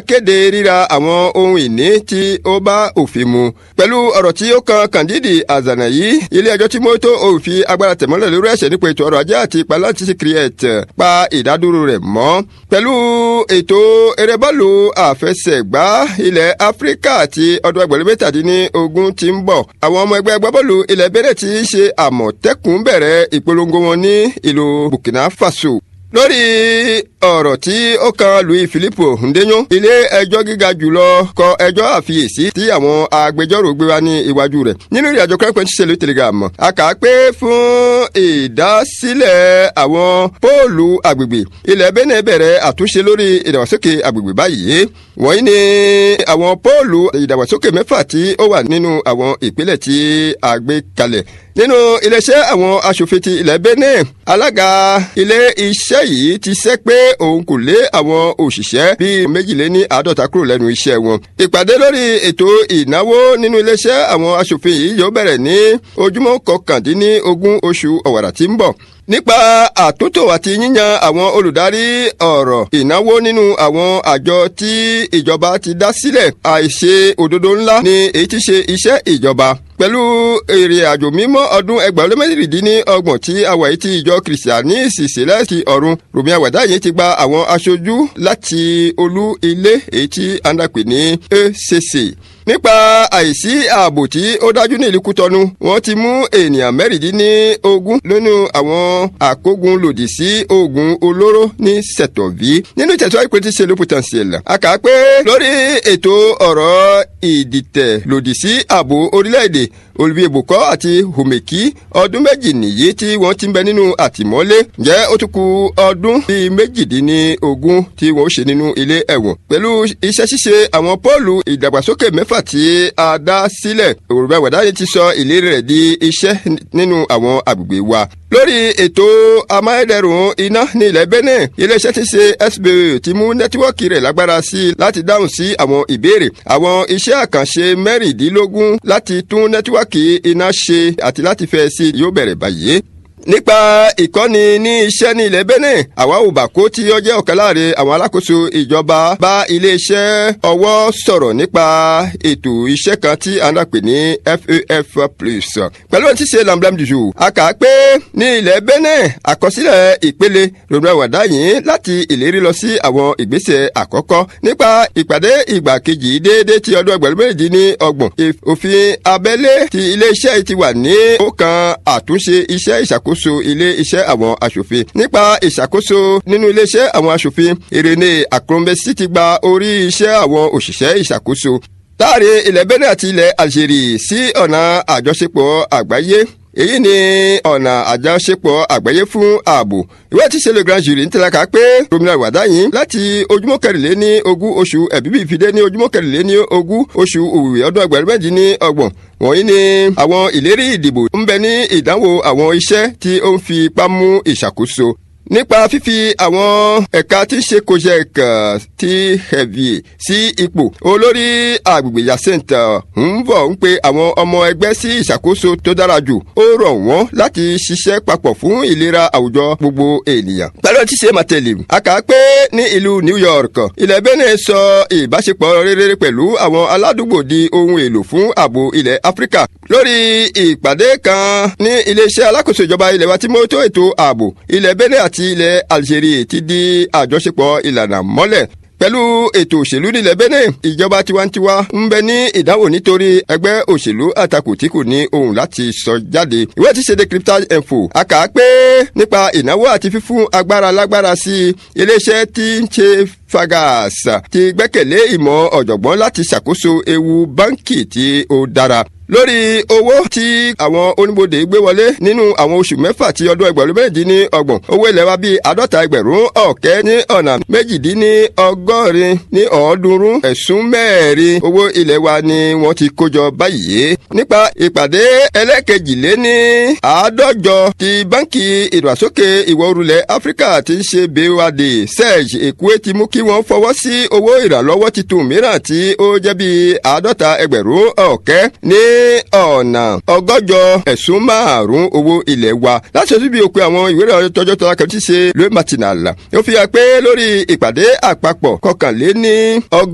kéde ríra àwọn ohun ìní tí ó bá òfin mu pẹ̀lú ọ̀rọ̀ tí ó kan Kandidi Azana yìí ilé ẹjọ́ tí mọ́tò òfin agbára tẹ̀mọ́lẹ̀ lórí ẹ̀ṣẹ̀ nípa ètò ọrọ̀ ajé àti ìpalantí create pa ìdádúró rẹ̀ mọ́ pẹ̀lú ètò eré bọ́ọ̀lù àfẹsẹ̀gbá ilẹ̀ Áfíríkà àti ọdún ẹgbẹ̀rún mẹ́tàdínlógún tí ń bọ̀ àwọn ọmọ ẹgbẹ́ agbábọ́ọ̀lù ilẹ̀ Benin tí ń ṣe àmọ̀tẹ́kùn bẹ̀rẹ̀ ìpolongo wọn ní ìlú Burkina Faso lórí ọ̀rọ̀ tí ó kan Louis Philippe Ndenyo ilé ẹjọ́ gíga jùlọ kọ ẹjọ́ àfiyèsí tí àwọn agbẹjọ́rò gbé wá ní iwájú rẹ̀ nínú ìrìn àjò kẹ́kọ̀ọ́ ṣiṣẹ́ lórí telegram a kà á pé fún ìdásílẹ̀ àwọn póòlù agbègbè ilẹ̀ Benin bẹ̀rẹ̀ àtúnṣe lórí ìdàgbàsókè agbègbè báyìí wọ̀nyí ni àwọn póòlù ìdàgbàsókè mẹ́fà tí ó wà nínú àwọn ìpínlẹ̀ tí a gbé kalẹ̀ nínú iléeṣẹ́ àwọn aṣòfin ti ilẹ̀ Benin alága ilé iṣẹ́ yìí ti sẹ́ pé òun kò lé àwọn òṣìṣẹ́ bíi méjìléní àádọ́ta kúrò lẹ́nu iṣẹ́ wọn. ìpàdé lórí ètò ìnáwó nínú iléeṣẹ́ àwọn aṣòfin yìí yóò bẹ̀rẹ̀ ní ojúmọ́ kọkàndínlógún oṣù ọ̀wàrà tí ń bọ̀ nípa àtúntò àti yíyan àwọn olùdarí ọ̀rọ̀ ìnáwó nínú àwọn àjọ tí ìjọba ti dá sílẹ̀ àìṣe òdodo ńlá ni èyí ti ṣe iṣẹ́ ìjọba pẹ̀lú èrè àjò mímọ́ ọdún ẹgbẹ̀rún mẹ́rìndínlọ́gbọ̀n tí àwa yìí ti ìjọ kìrìsìtánì sísílẹ̀ ti ọ̀run rùmí àwàdá yìí ti gba àwọn aṣojú láti olú ilé èyí tí a ń dàpè ní ECC nípa àìsí ààbò tí ó dájú ní ìlú Kútọ́nù wọ́n ti mú ènìyàn mẹ́rìndínlógún nínú àwọn àkógun lòdì sí oògùn olóró ní sẹ̀tọ̀ví nínú ìtẹ̀síwájú pé ti ṣe ló potentiel. a kà á pé lórí ètò ọ̀rọ̀ ìdìtẹ̀ lòdì sí ààbò orílẹ̀-èdè Olivier Boko àti Homeki ọdún méjì nìyí tí wọ́n ti ń bẹ nínú àtìmọ́lé ǹjẹ́ ó tún kù ọdún bíi méjìdínlógún tí wọ́n ó ṣe nínú ilé ẹ̀wọ̀n pẹ̀lú iṣẹ́ ṣíṣe àwọn pọ́ọ̀lù ìdàgbàsókè mẹ́fà tí a dá sílẹ̀ òrùbá wàdáyé ti sọ ìlérí rẹ̀ di iṣẹ́ nínú àwọn agbègbè wa lórí ètò amáyédẹrùn iná ní ilẹ̀ Benin iléeṣẹ́ tí ṣe SBO ti mú nẹ́tíwọ́ọ̀kì rẹ̀ lágbára sí i láti dáhùn sí àwọn ìbéèrè àwọn iṣẹ́ àkànṣe mẹ́rìndínlógún láti tún nẹ́tíwọ́ọ̀kì iná ṣe àti láti fẹ́ sí yóò bẹ̀rẹ̀ báyìí nípa ìkọ́ni ní iṣẹ́ ní ilẹ̀ Benin àwa ò bà kó tí ó jẹ́ ọ̀kan láàrin àwọn alákòóso ìjọba bá iléeṣẹ́ ọwọ́ sọ̀rọ̀ nípa ètò iṣẹ́ kan tí a ń pè ní FAF plus pẹ̀lú ohun tí ṣe lamblam jùjù a kà á pé ní ilẹ̀ Benin àkọsílẹ̀ ìpele rògbòn àwàdá yìí láti ìlérí lọ sí àwọn ìgbésẹ̀ àkọ́kọ́ nípa ìpàdé ìgbà kejì déédéé ti ọdún ẹgbẹ̀rún méjì ní ọgbọ̀n òfin abẹ́lé ti iléeṣẹ́ ti wà ní ó kan àtúnṣe iṣẹ́ ìṣàkóso ìṣàkóso ilé iṣẹ́ àwọn aṣòfin nípa ìṣàkóso nínú ilé iṣẹ́ àwọn aṣòfin Irene Akromesi ti gba orí iṣẹ́ àwọn òṣìṣẹ́ ìṣàkóso láàrin ilẹ̀ Benin àti ilẹ̀ Algeria sí ọ̀nà àjọṣepọ̀ àgbáyé èyí ni ọ̀nà àjọṣepọ̀ àgbáyé fún ààbò ìwé tí ṣẹlẹ̀ grand jury ń tẹ̀laka pé gómìnà wàdáyìn láti ojúmọ́ kẹrìnlẹ́ ní ogún oṣù ẹ̀bíbí ìfidé ní ojúmọ́ kẹrìnlẹ́ ní ogún oṣù òwúwẹ̀ ọdún ẹgbẹ̀rún méjì ní ọgbọ̀n wọ̀nyí ni àwọn ìlérí ìdìbò ń bẹ ní ìdánwò àwọn iṣẹ́ tí ó ń fi ipá mú ìṣàkóso nípa fífi àwọn ẹ̀ka tí ń ṣe kojek ti heavy sí ipò olórí agbègbè yacenta ń bọ̀ ń pe àwọn ọmọ ẹgbẹ́ sí ìṣàkóso tó dára jù ó rọ̀ wọ́n láti ṣiṣẹ́ papọ̀ fún ìlera àwùjọ gbogbo ènìyàn. pẹ̀lú ti ṣe màtẹ́lì a kà á pé ní ìlú New York ilẹ̀ Benin sọ ìbáṣepọ̀ rere pẹ̀lú àwọn aládùúgbò di ohun èlò fún ààbò ilẹ̀ Áfíríkà lórí ìpàdé kan ní iléeṣẹ́ alákòóso ìjọba ilẹ̀ wa tí mo tó ètò ààbò ilẹ̀ Benin àti àti ilẹ̀ Algeria ti di àjọṣepọ̀ ìlànà mọ́lẹ̀ pẹ̀lú ètò òṣèlú nílẹ̀ Benin ìjọba tiwantiwa ń bẹ ní ìdáwò nítorí ẹgbẹ́ òṣèlú àtakò tí kò ní ohun láti sọ jáde ìwé tí ṣe decryptage info a kà á pé nípa ìnáwó àti fífún agbára lágbára sí iléeṣẹ́ tí ń ṣe fagas ti gbẹ́kẹ̀lé ìmọ̀ ọ̀jọ̀gbọ́n láti ṣàkóso ewu báńkì tí ó dára lórí owó tí àwọn oníbodè gbé wọlé nínú àwọn oṣù mẹ́fà tí ọdún ẹgbẹ̀rún méjì ọgbọ̀n owó ilẹ̀ wa bíi àádọ́ta ẹgbẹ̀rún ọ̀kẹ́ ní ọ̀nà méjìdínní ọgọ́rin ní ọ̀ọ́dúnrún ẹ̀sùn mẹ́rin owó ilẹ̀ wa ni wọ́n ti kójọ báyìí nípa ìpàdé ẹlẹ́kejìléní àádọ́jọ ti báńkì ìdàgbàsókè ìwọ̀ oòrùlẹ̀ áfíríkà ti ń ṣe BOAD serge èkúé ti mú kí wọ́n fọwọ́ sí owó ìrànlọ́wọ́ titun mìíràn tí ó jẹ́ bíi àádọ́ta ẹgbẹ̀rún ọ̀kẹ́ ní ọ̀nà ọgọ́jọ ẹ̀sùn márùn-ún owó ilẹ̀ wa láti ṣojú bí òpin àwọn ìwé ìròyìn tọjọ́ tọ́lá kan tí ṣe le matinal ó fi hàn pé lórí ìpàdé àpapọ̀ kọkànléní ọgọ́